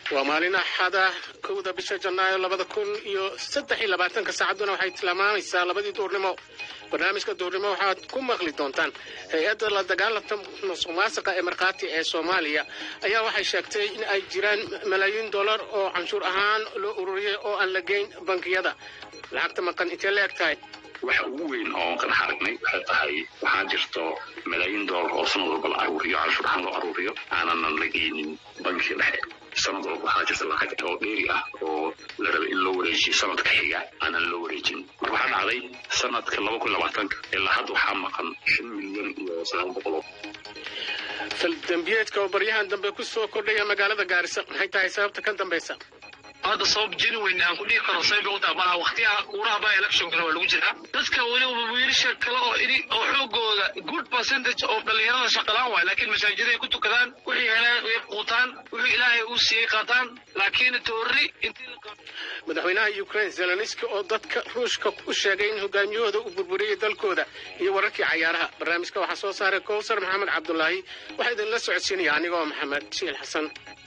waa maalin axada kowda bisha janaayo labada kun iyo saddex iyo labaatanka saacadduna waxay tilmaamaysaa labadii duurnimo barnaamijka duurnimo waxaad ku maqli doontaan hay-adda la dagaalanta musuq maasiqa ee markhaati ee soomaaliya ayaa waxay sheegtay in ay jiraan malaayiin dollar oo canshuur ahaan loo ururiyay oo aan la geyn bankiyada lacagta maqan intee la eg tahay waxa ugu weyn oo kan aragnay waxay tahay waxaa jirto malaayiin doolar oo sanad walba la aruuriyo canshuur ahaan loo aruuriyo aananan la geynin bankiga dhexe sanad walba waxaa jirta lacag oo dheeri ah oo la rabay in loo wareejiyo sanadka xiga aanan loo wareejin marka waxaa dhacday sanadka laba kun labaatanka ilaa hadda waxaa maqan shan milyan iyo sagaal boqol faldambiyeedka oo baryahan dambe ku soo kordhaya magaalada gaarisa maxay tahay sababta ka dambaysa hadda sabab genuine aan ku dhihi karo sayba u taabanaha waqtiyaha uuraha baa electionkana waa lagu jiraa dadka weliba wiilasha kale oo ini oo xoogooda good percentage oo dhallinyarada shaqalaan waay laakiin masaajiday ku tukadaan wixii heleen way quutaan wixii ilaahay uu siiyey qaataan laakiin toori intii madaxweynaha ukraine zelenski oo dadka ruushka u sheegay in hogaamiyahooda uu burburiyey dalkooda iyo wararkii cayaaraha barnaamijka waxaa soo saaray kowsar maxamed cabdulaahi waxaa idinla socodsiinaya anigoo maxamed shiil xasan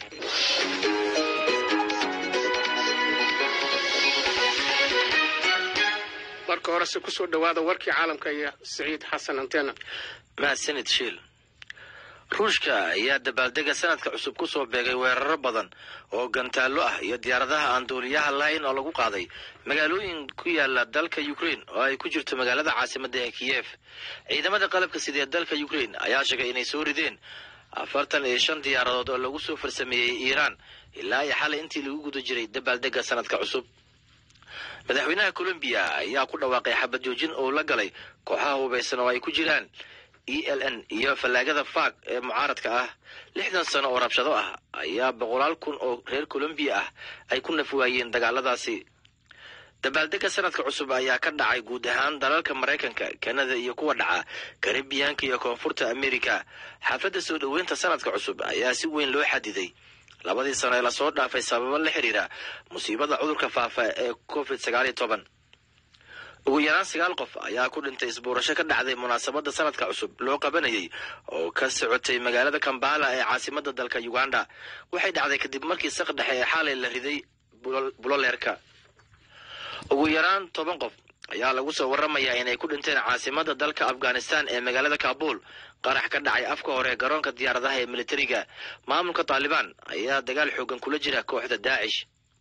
marka horese kusoo dhawaada warkii caalamka iyo siciid xasan antena mahadsanid shiil ruushka ayaa dabaaldega sanadka cusub ku soo beegay weeraro badan oo gantaallo ah iyo diyaaradaha aan duuliyaha lahayn oo lagu qaaday magaalooyin ku yaala dalka ukraine oo ay ku jirto magaalada caasimadda ee kiyef ciidamada qalabka sidee dalka ukraine ayaa sheegay inay soo rideen afartan iyo shan diyaaradood oo lagu soo farsameeyey iiraan ilaa iyo xalay intii lagu guda jiray dabaaldega sanadka cusub madaxweynaha colombiya ayaa ku dhawaaqay xabad joojin oo la galay kooxaha hubaysan oo ay ku jiraan e l n iyo fallaagada faag ee mucaaradka ah lixdan sano oo rabshado ah ayaa boqolaal kun oo reer colombiya ah ay ku nafwaayeen dagaaladaasi dabaaldega sanadka cusub ayaa ka dhacay guud ahaan dalalka maraykanka kanada iyo kuwa dhaca karibiyaanka iyo koonfurta amerika xaafadda soo dhoweynta sanadka cusub ayaa si weyn loo xadiday labadii sano ee lasoo dhaafay sababo la xiriira musiibada cudurka faafa ee covid sagaal iyo toban ugu yaraan sagaal qof ayaa ku dhintay isbuurasho ka dhacday munaasabadda sanadka cusub loo qabanayay oo ka socotay magaalada kambala ee caasimadda dalka uganda waxay dhacday kadib markii saq dhexe ee xaalay la riday buloleerka ugu yaraan toban qof ayaa lagu soo waramayaa inay ku dhinteen caasimadda dalka afghanistan ee magaalada kabul qarax ka dhacay afka hore garoonka diyaaradaha ee militariga maamulka taalibaan ayaa dagaal xoogan kula jira kooxda daacish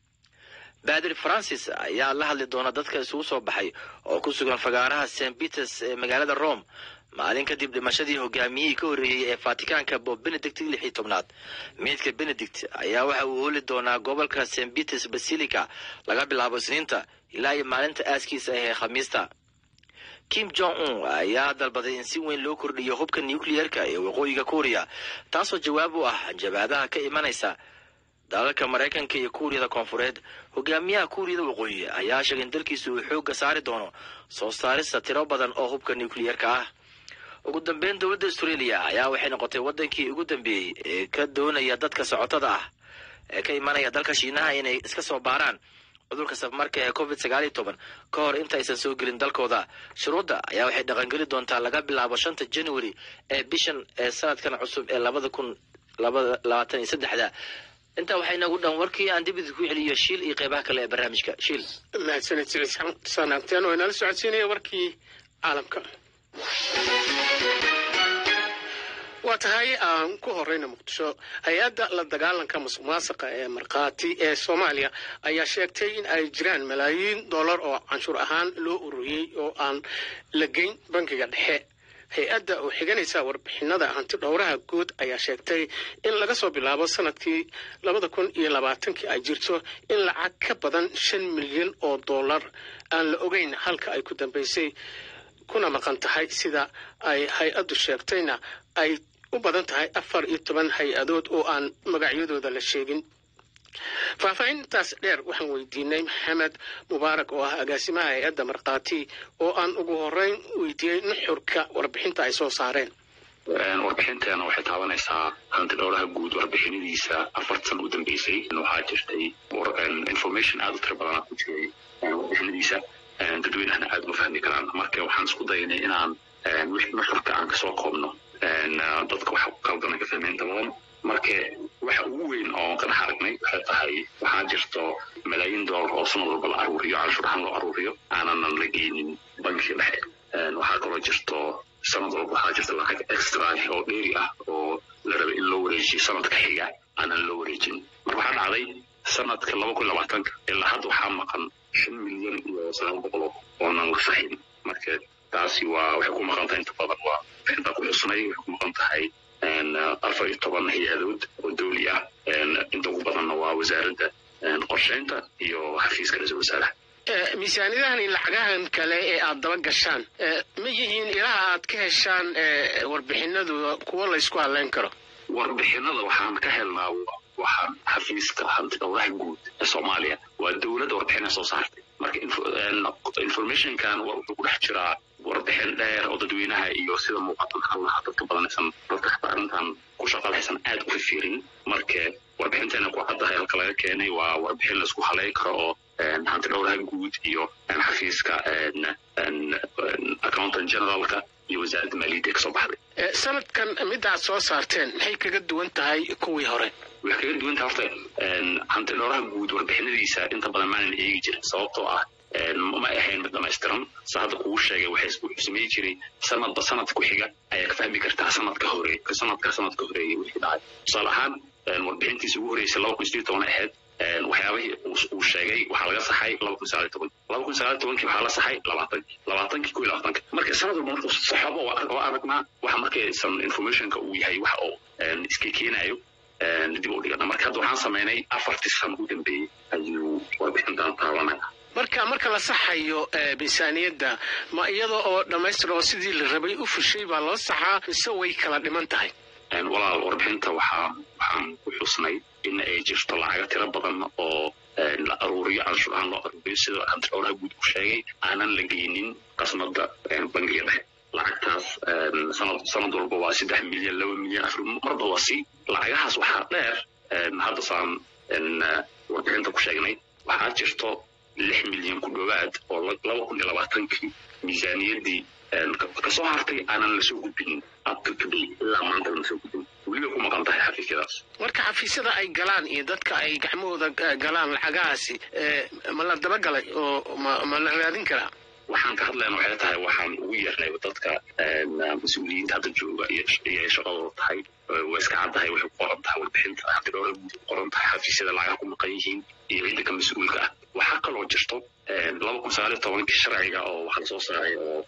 baadri francis ayaa la hadli doona dadka isugu soo baxay oo ku sugan fagaaraha st peters ee magaalada rome maalin kadib dhimashadii hogaamiyihii ka horreeyey ee fatikaanka bob benedict lix iyo tobnaad meydka benedict ayaa waxa uu ooli doonaa gobolka st peters basilica laga bilaabo isniinta ilaa iyo maalinta aaskiisa ah ee khamiista kim jong un ayaa dalbaday in si weyn loo kordhiyo hubka nucleerka ee waqooyiga kuuriya taasoo jawaab u ah jabaadaha ka imanaysa dalalka maraykanka iyo kuuriyada koonfureed hogaamiyaha kuuriyada waqooyi ayaa sheegay in dalkiisu uu xoogga saari doono soo saarista tiro badan oo hubka nucleerka ah ugu dambeyn dowladda australia ayaa waxay noqotay waddankii ugu dambeeyey ee ka doonaya dadka socotada ah ee ka imanaya dalka shiinaha inay iska soo baaraan cudurka safmarka ee covid sagaal iyo toban ka hor intaaysan soo gelin dalkooda shuruudda ayaa waxay dhaqangeli doontaa laga bilaabo shanta january ee bishan ee sanadkan cusub ee labada kun labaatan iyo saddexda intaa waxaa inagu dhan warkii aan dib idinku celiyo shiil iyo qeybaha kale ee barnaamijka shiil mahadsanid sanaagteen oo inala socodsiinaya warkii caalamka waa tahay aan ku horeyna muqdisho hay-adda la dagaalanka musuq maasiqa ee markhaati ee soomaaliya ayaa sheegtay in ay jiraan malaayiin dollar oo canshuur ahaan loo ururiyey oo aan la geyn bankiga dhexe hay-adda oo xiganaysa warbixinada hanti dhowraha guud ayaa sheegtay in laga soo bilaabo sanadkii labada kun iyo labaatankii ay jirto in lacag ka badan shan milyan oo dollar aan la ogeyn halka ay ku dambeysay kuna maqan tahay sida ay hay-addu sheegtayna ay u badan tahay afar iyo toban hay-adood oo aan magacyadooda la sheegin faahfaahintaas dheer waxaan weydiinay maxamed mubaarak oo ah agaasimaha hay-adda markhaati oo aan ugu horeyn weydiiyey nuxurka warbixinta ay soo saareen warbixinteena waxay taabanaysaa hanti dhowraha guud warbixinadiisa afarta san u dambeysay waxaa jirtay information aada u tiro badana ku jiray warbixinadiisa dadweynahana aada uma fahmi karaan marka waxaan isku daynay inaan nuxurka aan kasoo koobno dadka waxa qaldan ka fahmeen inta badan marka waxa ugu weyn oo ka dhex aragnay waxay tahay waxaa jirto malaayiin doolar oo sanad walba la aruuriyo canshuur ahaan loo aruuriyo aananan la geynin bankii dhexe waxaa kaloo jirto sanad walba waxaa jirta lacag extra oo dheeri ah oo la rabay in loo wareejiyo sanadka xiga aanan loo wareejin marka waxaa dhacday sanadka laba kun labaatanka ilaa hadda waxaa maqan shan milyan iyo sagaal boqol oonan la saxin marka taasi waa waxay ku maqan tahay inta badan waa bixintaa ku xusnay waxay ku maqan tahay afar iyo toban hay-adood oo dawli ah inta ugu badanna waa wasaaradda qorsheynta iyo xafiiska ra-iisul wasaaraha miisaaniyadahan iyo lacagahan kale ee aad daba gashaan ma yihiin ilaha aad ka heshaan warbixinadu kuwo laysku hadleyn karo warbixinada waxaan ka helnaa waxaan xafiiska hantidhowraha guud ee soomaaliya waa dowladda warbixina soo saartay marka informationkan wuxuu ku dhex jiraa warbixin dheer oo dadweynaha iyo sida muuqatan halaha dadka badanaysan dadka xataa arrintan ku shaqalhaysan aad u fifirin marka warbixinteena ku caddahay halka laga keenay waa warbixin laisku haleyn karo oo hantidhowraha guud iyo xafiiska accountant generalka iyo wasaaradda maaliyadda kasoo baxday sanadkan midda aad soo saarteen maxay kaga duwan tahay kuwii hore waxay kaga duwan tahay horta hantidhowraha guud warbixinadiisa inta badan maanan eegi jirin sababtoo ah ma ahayn mid dhamaystiran sa hadda kugu sheegay wuxuu sameyn jiray sanadba sanadka ku xiga ayaa ka fahmi kartaa sanadka hore sanadka sanadka horeeyay wixii dhacay tusaale ahaan warbixintiisa ugu horeysay laba kun sideed toban ahayd waxyaabihii uu sheegay waxaa laga saxay laba kun sagaal toban laba kun sagaal tobankii waxaa la saxay labaatan labaatankii kuwi labaatanka marka sanad walba markuu saxabo waa aragnaa waxa markaysan informationka uu yahay waxa uu iska keenayo dib u dhigana marka hadda waxaan samaynay afartii san u dambeeyey ayuu warbixintan taabanaya marka marka la saxayo miisaaniyadda ma iyada oo dhammaystir oo sidii la rabay u fushay baa loo saxaa mise way kala dhiman tahay walaal warbixinta waxaa waxaan ku xusnay in ay jirto lacaga tiro badan oo la aruuriyo canshuur ahaan loo aruuriyo sida hantidhowraha guud uu sheegay aanan la geynin qasnada bangiga dhexe lacagtaas sanad sanad walba waa saddex milyan laba milyan afar marba waa si lacagahaas waxaa dheer hadda saan warbixinta ku sheegnay waxaa jirto lix milyan ku dhowaad oo laba kun iyo labaatankii miisaaniyaddii kasoo hartay aanan lasoo gudbinin abka today ilaa maanta lama soo gudbin weliba ku maqan tahay xafiisyadaas marka xafiisyada ay galaan iyo dadka ay gacmahooda galaan lacagahaasi ma la dabagalay oo ma la raadin karaa waxaan ka hadlayna waxay tahay waxaan ugu yeernay dadka mas-uuliyiinta hadda jooga iyo shaqadooda tahay waa iska caddahay waxay ku qoran tahay warbixinta hantidhowra guud ku qoran tahay xafiisyada lacagaha ku maqan yihiin iyo ciidanka mas-uulka ah waxaa kaloo jirto laba kun sagaal iyo tobankii sharciga oo waxaa lasoo saaray oo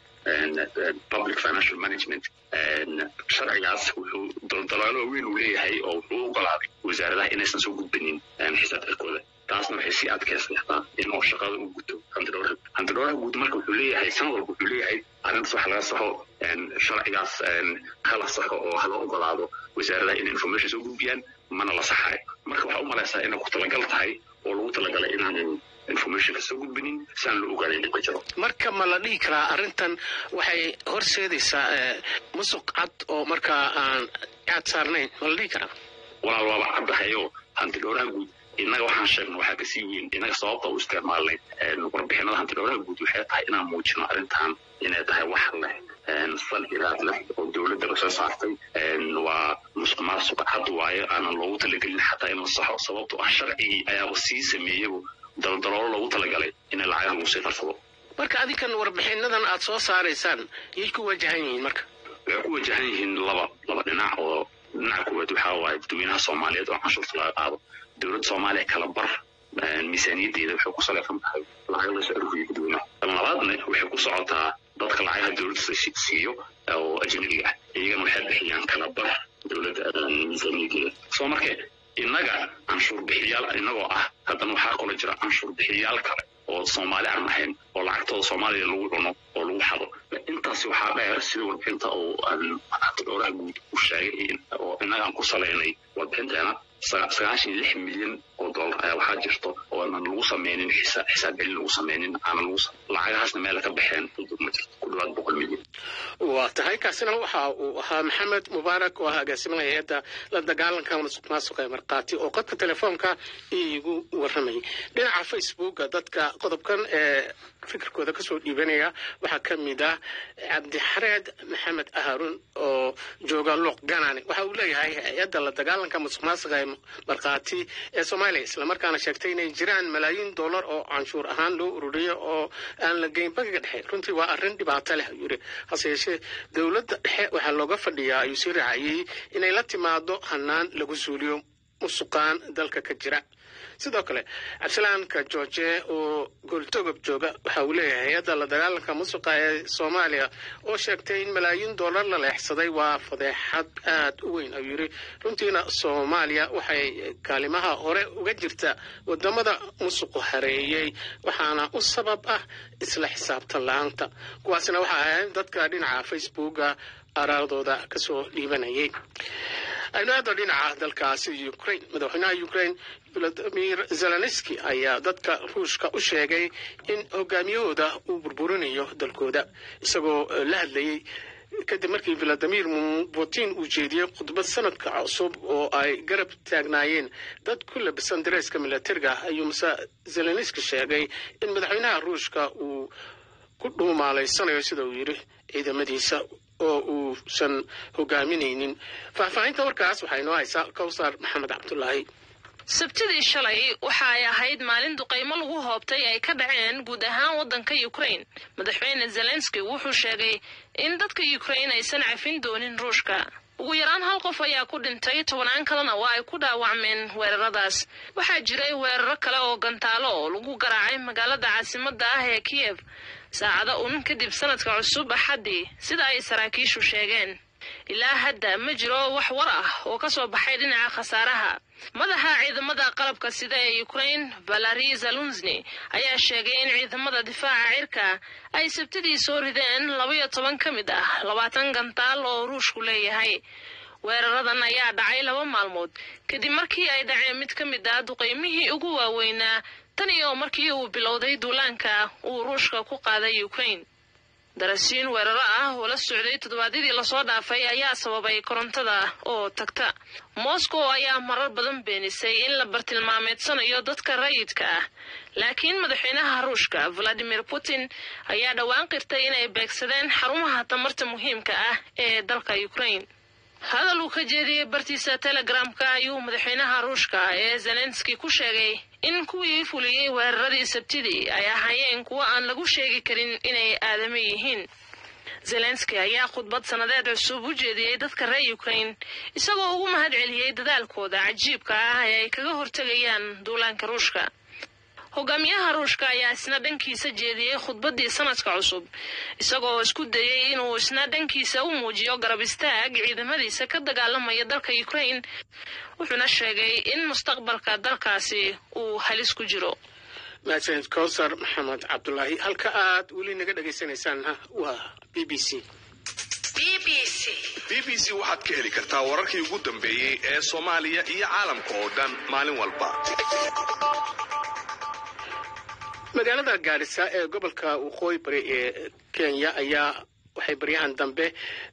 public financial management sharcigaas wuxuu daldalaalo weyn uu leeyahay oo wuxuu u ogolaaday wasaaradaha inaysan soo gudbinin xisaabtarkooda taasna waxay sii adkaysataa in oo shaqada u guto hantidhowraha hantidhowraha guud marka wuxuu leeyahay sanad walba wuxuu leeyahay arrintaas waxa laga saxo sharcigaas hala saxo oo hala ogolaado wasaaradaha inay information soo gudbiyaan mana la saxayo marka waxaa u malaysaa inay ku talagal tahay oo lagu talagalay inaanan informationka soo gudbinin si aan loo ogaanayn dhibka jiro marka ma la dhihi karaa arrintan waxay horseedaysaa musuq cad oo markaa aan caad saarnayn ma la dhihi karaa walaal waaba caddahayo hantidhowraha guud innaga waxaan sheegno waxaa kasii weyn innaga sababta u isticmaalnay warbixinada hantidhowraha guud waxay tahay inaan muujino arrintan inay tahay wax leh sal iraad leh oo dowladda lasoo saartay waa musuq maasuq cad waayo aanan loogu talagelin xataa in la saxo sababto ah sharcigii ayaaba sii sameeyaba daldaloolo loogu talagalay in lacagaha lagu sii farsado marka adinkan warbixinadan aad soo saaraysaan yay ku wajahan yihiin marka waxay ku wajahan yihiin laba laba dhinac oo dhinaca kuwaad waxaa waaye dadweynaha soomaaliyeed oo canshuurta laga qaado dowladda soomaaliya kala bar miisaaniyaddeeda waxay ku salaysan tahay lacag lasoo aruuriyo dadweynaha labaadna waxay ku socotaa dadka lacagaha dowladda siiyo oo ajnabiga ah iyagana waxay bixiyaan kala bar dowladda miisaaniyaddeeda soo marka innaga canshuur bixiyaal inagoo ah haddana waxaa kaloo jira canshuur bixiyaal kale oo soomaali aan ahayn oo lacagtooda soomaaliya lagu cuno oo lagu xado intaasi waxaa dheer sida warbixinta oo hantidhowraha guud u sheegay oo innaga aan ku salaynay warbixinteena sagaashan lix milyan oo dollar ayaa waxaa jirto oo aanan lagu sameynin xisaab celin lagu sameynin aanan lagu lacagahaasna meel ka baxeen ma jirto ku dhawaad boqol milyan waa tahay kaasina waxa uu ahaa maxamed mubaarak oo ah agaasimaha hay-adda la dagaalanka masuq maasuqa ee markhaati oo qodka telefoonka iigu warramayay dhinaca facebooka dadka qodobkan ee fikirkooda kasoo dhiibanaya waxaa ka mid ah cabdixareed maxamed aharun oo jooga luuq ganani waxa uu leeyahay hay-adda la dagaalanka musuq maasuqa ee markhaati ee soomaaliya islamarkaana sheegtay inay jiraan malaayiin dollar oo canshuur ahaan loo ururiyo oo aan la geyn bangiga dhexe runtii waa arrin dhibaato leh ayuu yidhi hase yeeshee dowladda dhexe waxaa looga fadhiyaa ayuu sii raaciyey inay la timaado hanaan lagu suuliyo musuqaan dalka ka jira sidoo kale cabdilaanka george oo gooltogob jooga waxa uu leeyahay hay-adda la dagaalanka musuqa ee soomaaliya oo sheegtay in malaayiin dollar la leexsaday waa fadeexad aad u weyn ayuu yidhi runtiina soomaaliya waxay kaalimaha hore uga jirta wadamada musuqu hareeyey waxaana u sabab ah isla xisaabtan la-aanta kuwaasina waxa ahayd dadka dhinaca facebooka araadooda kasoo dhiibanayay aynu aado dhinaca dalkaasi ukraine madaxweynaha ukraine volodimir zelenski ayaa dadka ruushka u sheegay in hogaamiyahooda uu burburinayo dalkooda isagoo la hadlayey kadib markii volodimir putin uu jeediyey khudbad sanadka cusub oo ay garab taagnaayeen dad ku labisan dareeska milatariga ayuu mase zelenski sheegay in madaxweynaha ruushka uu ku dhuumaalaysanayo sida uu yidhi ciidamadiisa oo uusan hogaaminaynin faahfaahinta warkaas waxaa inoo haysaa kawsar maxamed cabdulaahi sabtidii shalay waxa ay ahayd maalin duqaymo lagu hoobtay ay ka dhaceen guud ahaan waddanka ukraine madaxweyne zelenski wuxuu sheegay in dadka ukraine aysan cafin doonin ruushka ugu yaraan hal qof ayaa ku dhintay tobannaan kalena waa ay ku dhaawacmeen weeraradaas waxaa jiray weeraro kale oo gantaalo oo lagu garaacay magaalada caasimadda ah ee kiyev saacado un kadib sanadka cusub axaddii sida ay saraakiishu sheegeen ilaa hadda ma jiro wax war ah oo ka soo baxay dhinaca khasaaraha madaxa ciidamada qalabka sida ee ukraine valari zalunzni ayaa sheegay in ciidamada difaaca cirka ay sabtidii soo rideen labaiyo toban ka mid ah labaatan gantaal oo ruushku leeyahay weeraradan ayaa dhacay laba maalmood kadib markii ay dhaceen mid ka mid ah duqaymihii ugu waaweynaa tan iyo markii uu bilowday duulaanka uu ruushka ku qaaday ukraine darasiin weeraro ah oo la socday toddobaadyadii lasoo dhaafay ayaa sababay korontada oo tagta moscow ayaa marar badan beenisay in la bartilmaameedsanayo dadka rayidka ah laakiin madaxweynaha ruushka valadimir putin ayaa dhowaan qirtay inay beegsadeen xarumaha tamarta muhiimka ah ee dalka ukraine hadal uu ka jeediyey bartiisa telegramka ayuu madaxweynaha ruushka ee zelenski ku sheegay in kuwii fuliyey weeraradii sabtidii ay ahaayeen kuwo aan lagu sheegi karin inay aadamo yihiin zelenski ayaa khudbad sannadeed cusub u jeediyey dadka reer ukraine isagoo ugu mahad celiyey dadaalkooda cajiibka ah ee ay kaga hortegayaan duulaanka ruushka hogaamiyaha ruushka ayaa isna dhankiisa jeediyey khudbaddii sanadka cusub isagoo isku dayey inuu isna dhankiisa u muujiyo garab istaag ciidamadiisa ka dagaalamaya dalka ukraine wuxuuna sheegay in mustaqbalka dalkaasi uu halis ku jiro mahadsanid kowsar maxamed cabdulaahi halka aad weli naga dhegaysanaysaanna waa b b c b b c waxaad ka heli kartaa wararkii ugu dambeeyey ee soomaaliya iyo caalamka oo dhan maalin walba magaalada gaarisa ee gobolka waqooyi bari ee kenya ayaa waxay baryahan dambe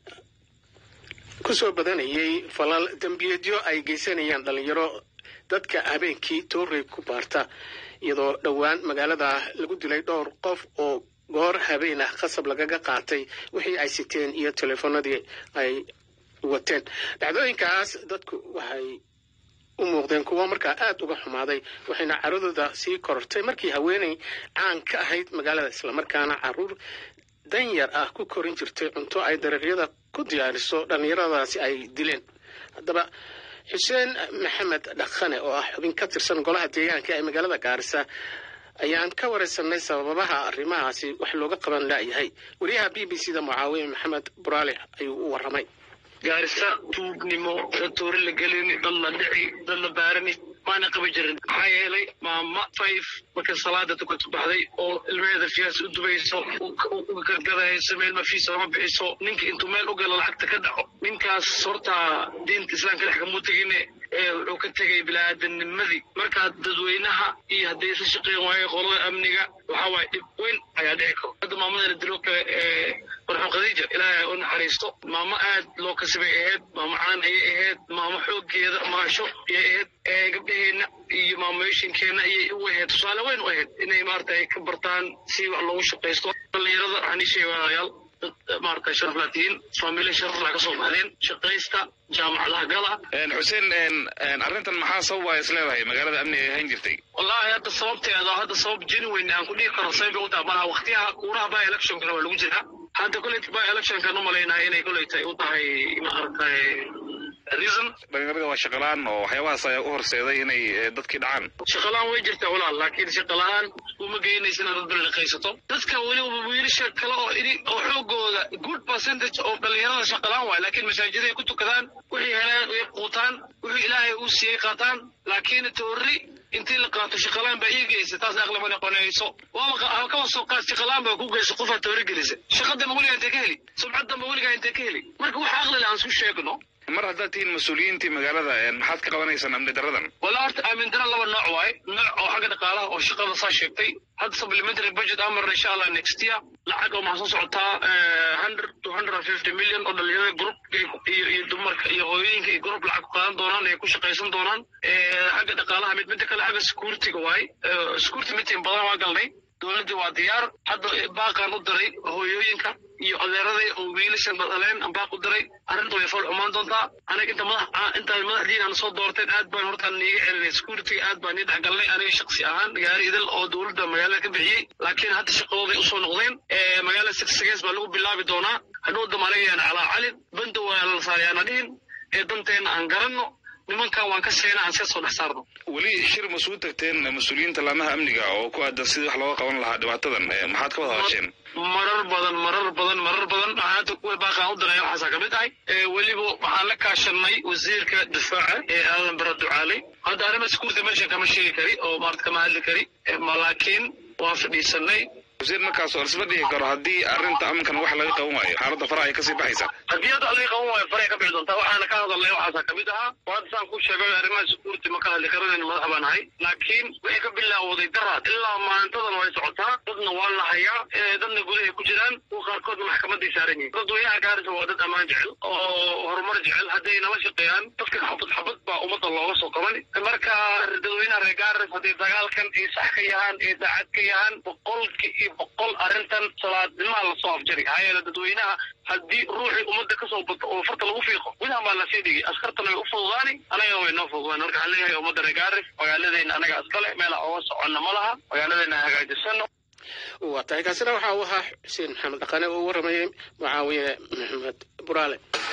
kusoo badanayay falal dembiyeedyo ay geysanayaan dhalinyaro dadka habeenkii toorey ku baarta iyadoo dhowaan magaalada lagu dilay dhowr qof oo goor habeen ah qasab lagaga qaatay wixii ay siteen iyo teleefanadii ay wateen dhacdooyinkaas dadku waxay u muuqdeen kuwo markaa aada uga xumaaday waxayna caradooda sii korortay markii haweeney caan ka ahayd magaalada islamarkaana caruur danyar ah ku korin jirtay cunto ay dariiqyada ku diyaariso dhallinyaradaasi ay dileen haddaba xuseen maxamed dhaqane oo ah xubin ka tirsan golaha deegaanka ee magaalada gaarisa ayaan ka wareysanay sababaha arrimahaasi wax looga qaban laayahay wariyaha b b c da mucaawiye maxamed buraale ayuu u waramay gaarisa tuugnimo toori la gelini dad la dhici dad la baarani maana qaban jirin maxaa yeelay maama five marka salaada tukato baxday oo ilmaheeda fiyaas u dubayso u gargadayso meel mafiisa lama bixiso ninka intuu meel u galo lacagta ka dhaco ninkaas horta diinta islaamka dhex kamuu tegine ee wuxuu ka tegay bilaadannimadii markaa dadweynaha iyo hadday isla shaqeyn waayo qolada amniga waxaa waaye dhib weyn ayaa dhici karo hadda maamada la dilo kale ee warxun khadiija ilaahay u naxariisto maamo aad loo kasbay ahayd maamo caan ayay ahayd maamo xooggeeda maasho ayay ahayd ee gabdhaheenna iyo maamoyashinkeenna ayay u ahayd tusaale weyn u ahayd inay maarata ay ka bartaan si wax loogu shaqaysto dhallinyarada waxaan ii sheegayaal dad maarata sharaf laatihiin faamilya sharaf laa ka soo baxdeen shaqaysta jaamacadaha gala xuseen arrintan maxaa sababa is leedahay magaalada amni ay ahaan jirtay wallaahi hadda sababteeda hadda sabab genuine aan ku dhihi karo sabay bay u tahay malaha waqtiyaha kuuraha by electionkana waa lagu jiraa hadda koley by electionkan u malaynahay inay koley tahay u tahay maaragtay reason dhalinyarada waa shaqalaan oo waxyaabahaas ayaa u horseeday inay eh, dadkii dhacaan shaqalaan way jirtaa walaal laakiin shaqalaan uma geynaysa inaad dad biliqaysato dadka weliba wiilasha kale oo ini oo xoogooda good percentage oo dhalinyarada shaqalaan waay laakiin masaajiday ku tukadaan wixii helaan way quutaan wixii ilaahay uu siiyey qaataan laakiin toori intii la qaato shaqalaan baa ii geysa taas aqli ma noqonayso waaba kaba soo qaad shaqalaan baa ku geysa qofaa toori gelisa shaqadanba weligaa intee ka heli sumcaddanba weligaa intee ka heli marka waxa aqli le aan isku sheegno mar haddaad tihiin mas-uuliyiintii magaalada eh, maxaad ka qabanaysaan amni daradan wala horta aamin dara laba nooc waaye nooc oo xagga dhaqaalaha oo shaqada saa sheegtay hadda supplementary budget amarna insha allah next year lacag oo maxaa soo socotaa hundred to hundred and fifty million oo dhalinyarada group iyo iyo dumarka iyo hooyooyinka iyo group lacag ku qaadan doonaan ay ku shaqaysan doonaan Eh, xagga dhaqaalaha mid midda kale xagga securityga waaye Eh, security meeting badan waa galnay dowladdii waa diyaar hadda baaqaan u diray hooyooyinka iyo adeeraday oo wiilashan dhaleen aan baaq u diray arrinta way fool xumaan doontaa aniga inta madax ah- intaad madaxdiin aan soo doorteen aad baan horta niiga celinay security aad baan nii dhexgalnay aniga shaksi ahaan gaari idil oo dowladda magaalada ka bixiyey laakiin hadda shaqadooday usoo noqdeen Eh, magaalada sigsigees baa lagu bilaabi doonaa hadhow damaanagayaan calaa calin banda waa la saarayaana dhihin ee danteena aan garanno nimankan waan ka sheena aan iska soo dhex saarno weli shir masugu tagteen mas-uuliyiinta laamaha amniga oo ku aadan sidii wax looga qaban lahaa dhibaatadan eh, maxaad ka wada hadasheen marar badan marar badan marar badan waxaa hadda kuwa baaqaan u diray waxaasaa kamid ahay Eh, weliba waxaan la kaashanay wasiirka difaaca ee aadan bara ducaaley hadda arrima security meesha kama sheegi kari oo maarata kama hadli kari Eh, ma laakiin waan fadhiisanay wasiir markaas oo isma dhihi karo haddii arrinta amnikan wax laga qaban waayo xaaladda faraha ay kasii baxaysaa haddii hadda adiga qaban waayo faray ka bixi doontaa waxaana ka hadalnay waxaasaa kamid ahaa oo hadda saan ku sheegay arrimaha security ma ka hadli karanayna madax baan ahay laakiin wixii ka bilaawday daraad ilaa maalintadan way socotaa dadna waa la hayaa eh, dadna gudahay ku jiraan kuwa qaarkoodna maxkamaday saaran yihiin dadweynaha gaarisa waa dad ammaan jecel oo horumar jecel hadday nala shaqeeyaan dadka xabad xabad baa ummadda looga soo qaban marka dadweynaha reer gaaris hadday dagaalkan ay sax ka yahaan ay daacad ka yahaan boqolki iyo boqol arrintan salaadnimaha lasoo afjari maxaa yeele dadweynaha haddii ruuxii ummadda kasoo bato oo farta lagu fiiqo gudahan baa lasii dhigi askartana way u fududaani anagana way noo fududaan marka waxaan leeyahay ummadda reer gaaris magaaladeena anaga iskale meela oga soconna ma laha magaaladeena hagaajisano waa tahay kaasina waxa uu ahaa xuseen maxamed dhaqane oo u waramayay mucaawiye maxamed buraale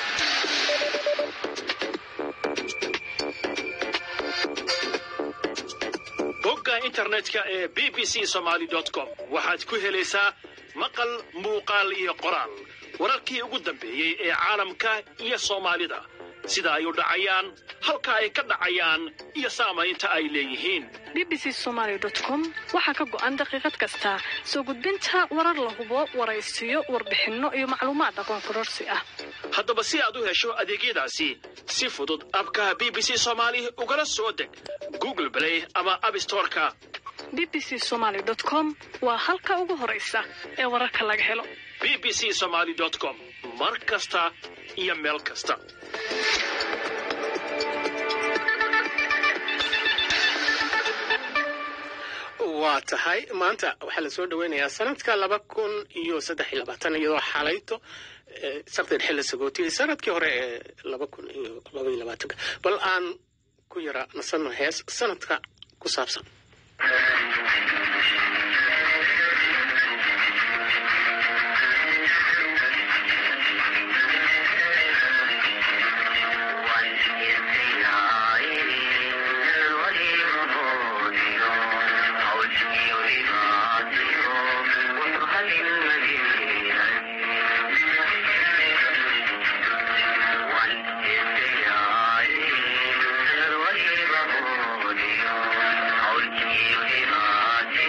bogga internetka ee b b c somaly com waxaad ku helaysaa maqal muuqaal iyo qoraal wararkii ugu dambeeyey ee caalamka iyo soomaalida sida ay u dhacayaan halka ay ka dhacayaan iyo saamaynta ay leeyihiin bbc somaly com waxaa ka go'an daqiiqad kasta soo gudbinta warar la hubo waraysiyo warbixinno iyo macluumaad aqoon kororsi ah haddaba si aad u hesho adeegyadaasi si fudud abka b b c somaali ugala soo deg google play ama abstoreka bbc somaly com waa halka ugu horaysa ee wararka laga helo b b c somaly com mar kasta iyo meel kasta waa tahay maanta waxaa lasoo dhaweynayaa sanadka laba kun iyo saddex iyo labaatan iyadoo xalayto eh, sarteed xilli sagootiyey sanadkii hore ee laba kun iyo laba iyo labaatanka bal aan ku yara nasano hees sanadka ku saabsan Thank you.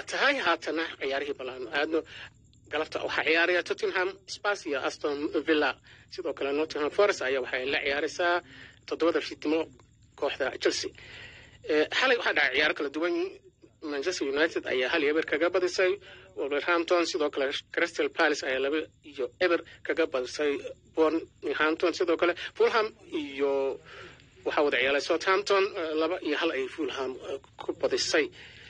tahay haatana ciyaarihii ballaan aadno galabta waxaa ciyaaraya tottenham spurs iyo aston villa sidoo kale nottingham forest ayaa waxay la ciyaaraysaa toddobada fiidnimo kooxda chelsea xalay waxaa dhacay ciyaaro kala duwan manchester united ayaa hal iyo eber kaga badisay wolverhampton sidoo kale crystal palace ayaa laba iyo eber kaga badisay bournehampton sidoo kale fulham iyo waxaa wada ciyaalay southampton laba iyo hal ay fulham ku badisay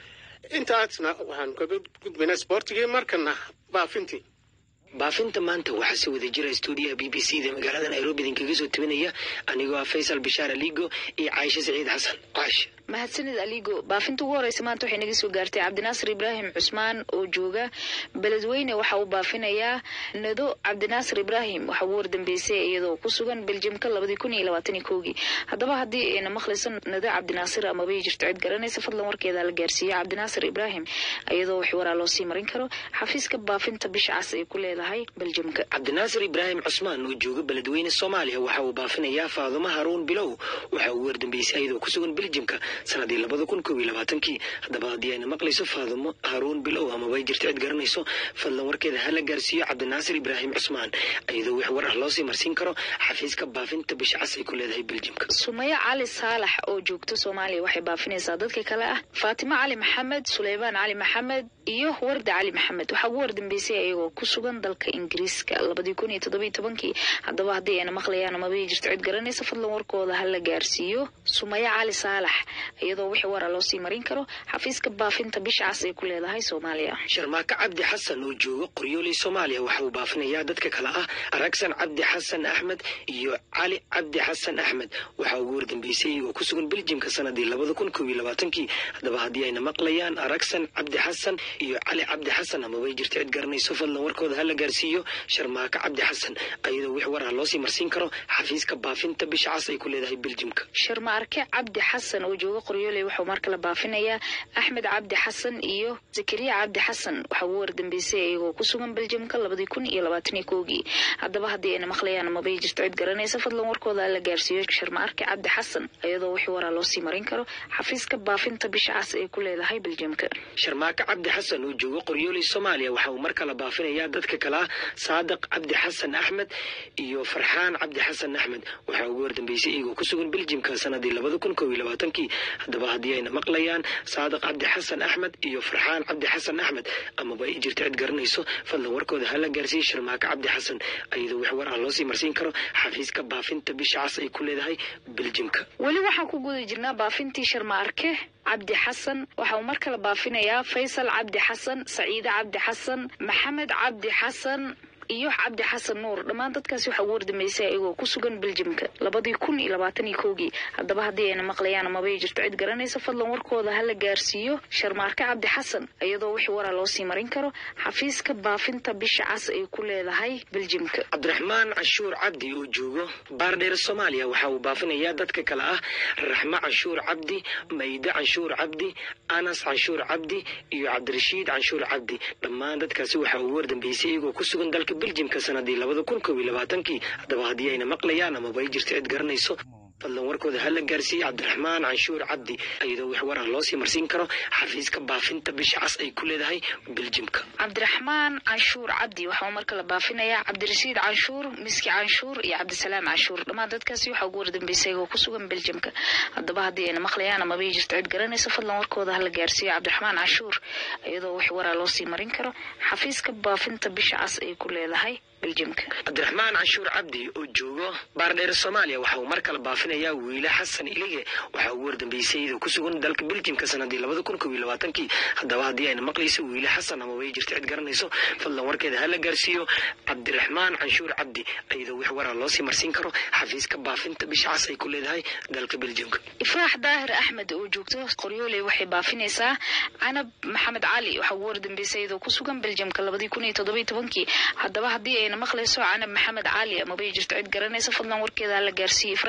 intaasna waxaan kaga gudbaynaa sportigii markana baafintii baafinta maanta waxaa soo wada jira stuudiyaha b b c da magaalada nairobi idinkaga soo tabinaya anigoo ah faysal bishaar aligo iyo caayisho saciid xasan caash mahadsanid aligo baafinta ugu horeysa maanta waxay naga soo gaartay cabdinaasir ibraahim cusmaan oo jooga beledweyne waxa uu baafinayaa nado cabdinaasir ibraahim waxa ugu wardambeysay iyadoo ku sugan beljamka labadii kun iyo labaatan kowgii haddaba haddii ayna maqlayso nado cabdinaasir amabay jirto cid garanaysa fadlan warkeeda la gaarsiiyo cabdinaasir ibraahim iyadoo wax waraa loo sii marin karo xafiiska baafinta bisha cas ay ku leedahay beljamka cabdinaasir ibraahim cusmaan oo jooga beledweyne soomaaliya waxa uu baafinayaa faadumo haruun bilow waxa uu wardambeysay iyadoo ku sugan beljamka sanadii labada kun kob iyo labaatankii haddaba haddii ayna maqlayso faadumo haruun bilow amabay jirto cid garanayso fadlan warkeeda hala gaarsiiyo cabdinaasir ibraahim cusmaan iyadoo wax war ah loosii marsiin karo xafiiska baafinta bisha cas ay ku leedahay beljamka sumayo cali saalax oo joogto soomaaliya waxay baafinaysaa dadka kale ah faatimo cali maxamed suleymaan cali maxamed iyo warda cali maxamed waxaa ugu wardambeysay iyagoo ku sugan dalka ingiriiska labadii kun iyo toddobiyo tobankii haddaba haddii ayna maqlayaan amabay jirto cid garanaysa fadlan warkooda hala gaarsiiyo sumayo cali saalax iyadoo wixii wara loo sii marin karo xafiiska baafinta bisha cas ay ku leedahay soomaaliya sharmaako cabdi xasan oo jooga qoryooley soomaaliya waxa uu baafinayaa dadka kale ah aragsan cabdi xasan axmed iyo cali cabdi xasan axmed waxaa ugu wardambeysay iyagoo ku sugan beljimka sanadii labada kun kob iyo labaatankii haddaba haddii ayna maqlayaan aragsan cabdi xasan iyo cali cabdi xasan amabay jirto cid garanayso fadlan warkooda hala gaarsiiyo sharmaako cabdi xasan iyadoo wix war ah loosii marsiin karo xafiiska baafinta bisha cas ay ku leedahay beljimka sharmaarke cabdi xasan oo jooga qoryooley wuxuu mar kale baafinayaa axmed cabdi xasan iyo zakariya cabdi xasan waxaa ugu wardambeysay iyagoo ku sugan beljamka labadii kun iyo labaataniyo kowgii haddaba haddii ayna maqlayaan amabay jirto cid garanaysa fadlan warkooda la gaarsiiyo sharmaarke cabdi xasan iyadoo wixii waraa loo sii marin karo xafiiska baafinta bisha cas ay ku leedahay beljamka sharmaako cabdi xasan oo jooga qoryooley soomaaliya waxa uu mar kale baafinayaa dadka kale ah saadiq cabdi xasan axmed iyo farxaan cabdi xasan axmed waxaa ugu wardambeysay iyagoo ku sugan beljimka sanadii labada kun kob iyo labaatankii haddaba haddii ayna maqlayaan saadiq cabdi xasan axmed iyo farxaan cabdi xasan axmed amaba ay jirto cid garanayso fadlan warkooda hala gaarsiiyo sharmaako cabdi xasan iyadoo wax war ah loosii marsiin karo xafiiska baafinta bisha cas ay ku leedahay beljimka weli waxaan ku guda jirnaa baafintii sharmaarke cabdi xasan waxa uu mar kale baafinayaa faysal cabdi xasan saciide cabdi xasan maxamed cabdi xasan iyo cabdi xasan nuur dhammaan dadkaasi waxaa ugu wardambeysay iyagoo ku sugan beljimka labadii kun iyo labaatan iyo kowgii haddaba haddii ayna maqlayaan amabay jirto cid garanaysa fadlan warkooda hala gaarsiiyo sharmaarke cabdi xasan iyadoo wixii waraa loo sii marin karo xafiiska baafinta bisha cas ay ku leedahay beljimka cabdiraxmaan canshuur cabdi oo joogo baardheer soomaaliya waxa uu baafinayaa dadka kale ah raxmo canshuur cabdi mayde canshuur cabdi anas canshuur cabdi iyo cabdirashiid canshuur cabdi dhammaan dadkaasi waxaa ugu wardambeysay iyagoo ku sugan dalka beljimka sanadii labada kun kob iyo labaatankii haddaba haddii ayna maqlayaan amaba ay jirto cid garanayso fadlan warkooda hala gaarsiiyey cabdiraxmaan canshuur cabdi iyadoo wax war ah loosii marsiin karo xafiiska baafinta bisha cas ay ku leedahay beljimka cabdiraxmaan canshuur cabdi waxauu mar kale baafinayaa cabdirashiid canshuur miski canshuur iyo cabdisalaam canshuur dhammaan dadkaasi waxaa ugu wardambeysay iyagoo ku sugan beljimka haddaba haddii ayna maqlayaan amaba ay jirto cid garanayso fadlan warkooda hala gaarsiiyo cabdiraxmaan canshuur iyadoo wax waraa loosii marin karo xafiiska baafinta bisha cas ay ku leedahay beljimka cabdiraxmaan canshuur cabdi oo joogo baardheer soomaaliya waxa uu mar kale baafinayaa wiile xasan ilige waxaa ugu wardambeysay iyadoo ku sugan dalka beljimka sanadii labada kun kob iyo labaatankii haddaba haddii ayna maqlayso wiile xasan amaba ay jirto cid garanayso fadlan warkeeda hala gaarsiiyo cabdiraxmaan canshuur cabdi iyadoo wax waraa loosii marsiin karo xafiiska baafinta bisha cas ay ku leedahay dalka beljimka ifraax daahir axmed oo joogto qoryooley waxay baafinaysaa canab maxamed cali waxaa ugu wardambeysay iyadoo ku sugan beljimka labadii kun iyo toddobiyo tobankii haddaba haddii ayna maqlayso canab maxamed cali amabay jirto cid garanaysa fadlan warkeeda la gaarsiiyey ifraax daahir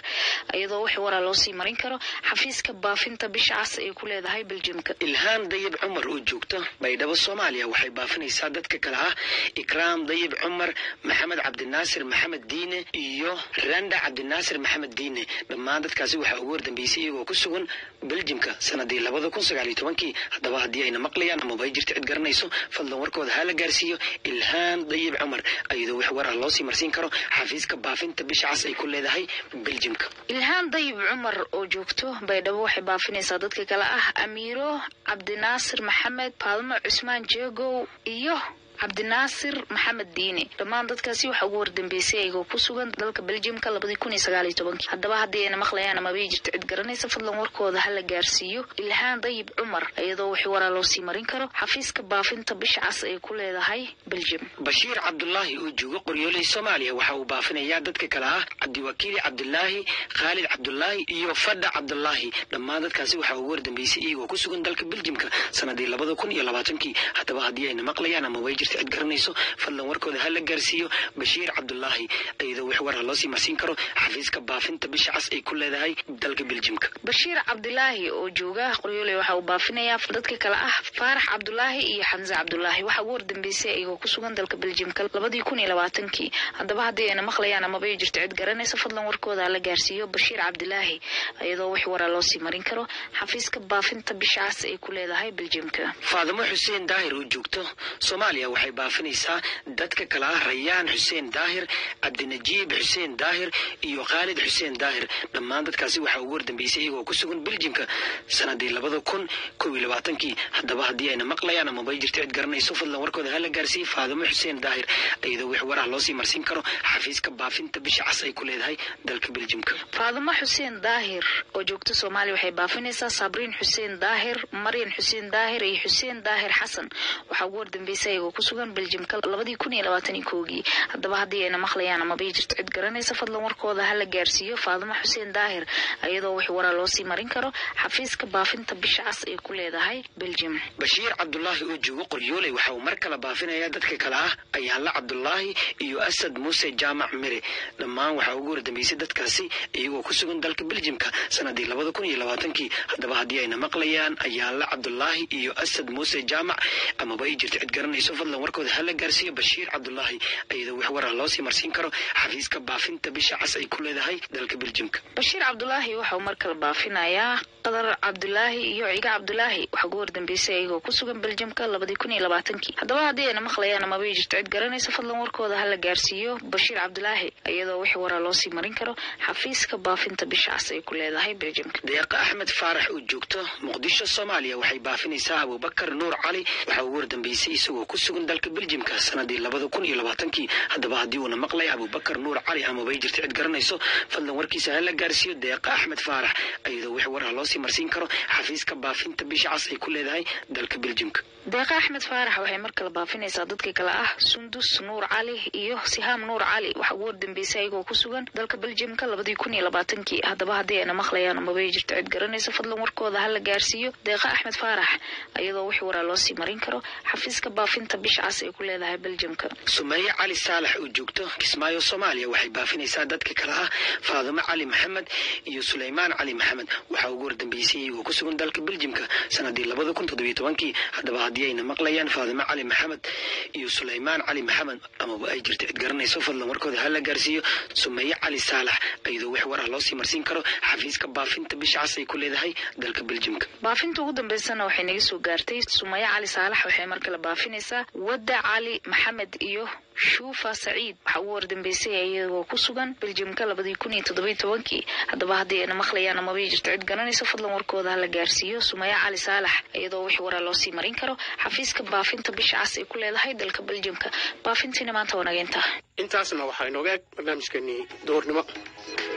iyadoo wix waraa loo sii marin karo xafiiska baafinta bisha cas ay ku leedahay beljimka ilhaan dayib cumar oo joogta baydhabo soomaaliya waxay baafinaysaa dadka kale ah ikraam dayib cumar maxamed cabdinaasir maxamed diine iyo randa cabdinaasir maxamed diine dhammaan dadkaasi waxaa ugu wardambeysay iyagoo ku sugan beljimka sanadii labada kun sagaaliyo tobankii haddaba haddii ayna maqlayaan amaba ay jirta cid garanayso fadlan warkooda ha la gaarsiiyo ilhaan dayib cumar iyadoo wax war ah loo sii marsiin karo xafiiska baafinta bisha cas ay ku leedahay beljimka ilhaan dayib cumar oo joogto baydhabo waxay baafinaysaa dadka kale ah amiiro cabdinaasir maxamed paalmo cusmaan jeegow iyo cabdinaasir maxamed diine dhammaan dadkaasi waxaa ugu wardambeysay ayagoo ku sugan dalka beljimka labadii kun iyo sagaaliyo tobankii haddaba haddii ayna maqlayaan amabay jirto cid garanaysa fadlan warkooda ha la gaarsiiyo ilhaan dayib cumar iyadoo wixii waraa loo sii marin karo xafiiska baafinta bisha cas ay ku leedahay beljim bashiir cabdulaahi oo jooga qoryooley soomaaliya waxa uu baafinayaa dadka kale ah cabdiwakiili cabdulaahi khaalid cabdulaahi iyo fadha cabdulaahi dhammaan dadkaasi waxaa ugu wardambeysay iyagoo ku sugan dalka beljimka sanadii labada kun iyo labaatankii haddaba haddii ayna maqlayaan ama way jirta cid garanayso fadlan warkooda ha la gaarsiiyo bashiir cabdulaahi iyadoo wax war ah loo sii marsiin karo xafiiska baafinta bisha cas ay ku leedahay dalka beljimka bashiir cabdulaahi oo jooga qoryooley waxa uu baafinayaa dadka kale ah faarax cabdulaahi iyo xamse cabdulaahi waxaa ugu wardambeysay iyagoo ku sugan dalka beljimka labadii kun iyo labaatankii haddaba haddii ayna maqlayaan amaba ay jirto cid garanaysa fadlan warkooda ha la gaarsiiyo bashiir cabdulaahi iyadoo wax waraa loo sii marin karo xafiiska baafinta bisha cas ay ku leedahay beljimka faadimo xuseen daahir oo joogto soomaaliya waxay baafinaysaa dadka kale ah rayaan xuseen daahir cabdinajiib xuseen daahir iyo khaalid xuseen daahir dhammaan dadkaasi waxaa ugu wardambeysay iyagoo ku sugan beljimka sanadii labada kun kow iyo labaatankii haddaba haddii ayna maqlayaan amaba ay jirto cid garanayso fadlan warkooda ha la gaarsiiyey faadimo xuseen daahir iyadoo wax war ah loo sii marsiin karo xafiiska baafinta bisha cas ay ku leedahay dalka beljimka faadimo xuseen daahir oo joogta soomaaliya waxay baafinaysaa sabriin xuseen daahir maryan xuseen daahir iyo xuseen daahir xasan waxaa ugu wardambeysay iyagoo ku sugan beljimka labadii kun iyo labaatan iyo koogii haddaba haddii ayna maqlayaan amabay jirto cid garanaysa fadlan warkooda ha la gaarsiiyo faadimo xuseen daahir iyadoo wax waraa loo sii marin karo xafiiska baafinta bisha cas ay ku leedahay beljim bashiir cabdulaahi oo joogo qoryooley waxa uu mar kale baafinayaa dadka kale ah ayaanla cabdulaahi iyo asad muuse jaamac mire dhammaan waxaa ugu wardambeysay dadkaasi iyagoo ku sugan dalka beljimka sanadii labada kun iyo labaatankii haddaba haddii ayna maqlayaan ayaanla cabdulaahi iyo asad muuse jaamac amaba ay jirto cid garanayso fadlan warkooda ha la gaarsiiyo bashiir cabdulaahi iyadoo wax war ah loo sii marsiin karo xafiiska baafinta bisha cas ay ku leedahay dalka beljimka bashiir cabdulaahi waxa uu mar kale baafinayaa qadar cabdulaahi iyo ciga cabdulaahi waxaa ugu wardambeysay iyagoo ku sugan beljimka labadii kun iyo labaatankii haddaba haddii ayna maqlayaan amaba ay jirto cid garanaysa fadlan warkooda ha la gaarsiiyo bashiir cabdulaahi iyadoo wix waraa loo sii marin karo xafiiska baafinta bisha cas ay ku leedahay beljimka deeqa axmed faarax oo joogto muqdisho soomaaliya waxay baafinaysaa abubakar nuur cali waxaa ugu wardambeysay isagoo ku sugan dalka beljimka sanadii labada kun iyo labaatankii haddaba haddii uuna maqlay abubakar nuur cali amaba ay jirto cid garanayso fadlan warkiisa ha la gaarsiiyo deeqa axmed faarax iyadoo wix war ah loo sii marsiin karo xafiiska baafinta bisha cas ay ku leedahay dalka beljimka deeqa axmed faarax waxay mar kale baafinaysaa dadka kale ah sundus nuur cali iyo sihaam nuur cali waxaa ugu wardambeysay ayagoo ku sugan dalka beljimka labadii kun iyo labaatankii haddaba haddii ayna maqlayaan amaba ay jirto cid garanaysa fadlan warkooda ha la gaarsiiyo deeqa axmed faarax iyadoo wix waraa loo sii marin karo xafiiska baafinta bisha cas ay ku leedahay beljimka sumeeye cali saalax oo joogto kismaayo soomaaliya waxay baafinaysaa dadka kale ah faadimo cali maxamed iyo suleymaan cali maxamed waxaa ugu wardambeysay iyagoo ku sugan dalka beljimka sanadii labada kun toddobiyo tobankii haddaba haddii ayna maqlayaan faadimo cali maxamed iyo suleymaan cali maxamed amaba ay jirto cid garanayso fadlan warkooda ha la gaarsiiyo sumeeye cali saalax iyadoo wax war ah loo sii marsiin karo xafiiska baafinta bisha cas ay ku leedahay dalka beljimka baafinta ugu dambeysana waxay naga soo gaartay sumaya cali saalax waxay mar kale baafinaysaa wadda cali maxamed iyo shuufa saciid waxaa ugu wardambeysay iyagoo ku sugan beljimka labadii kun iyo toddobiyo tobankii haddaba haddii ayna maqlayaan amaba jirto cid garanayso fadlan warkooda ha la gaarsiiyo sumaya cali saalax iyadoo wix waraa loo sii marin karo xafiiska baafinta bisha cas ay ku leedahay dalka beljimka baafintiina maanta waa naga intaa intaasna waxaa inooga eg barnaamijkeenii duhurnimo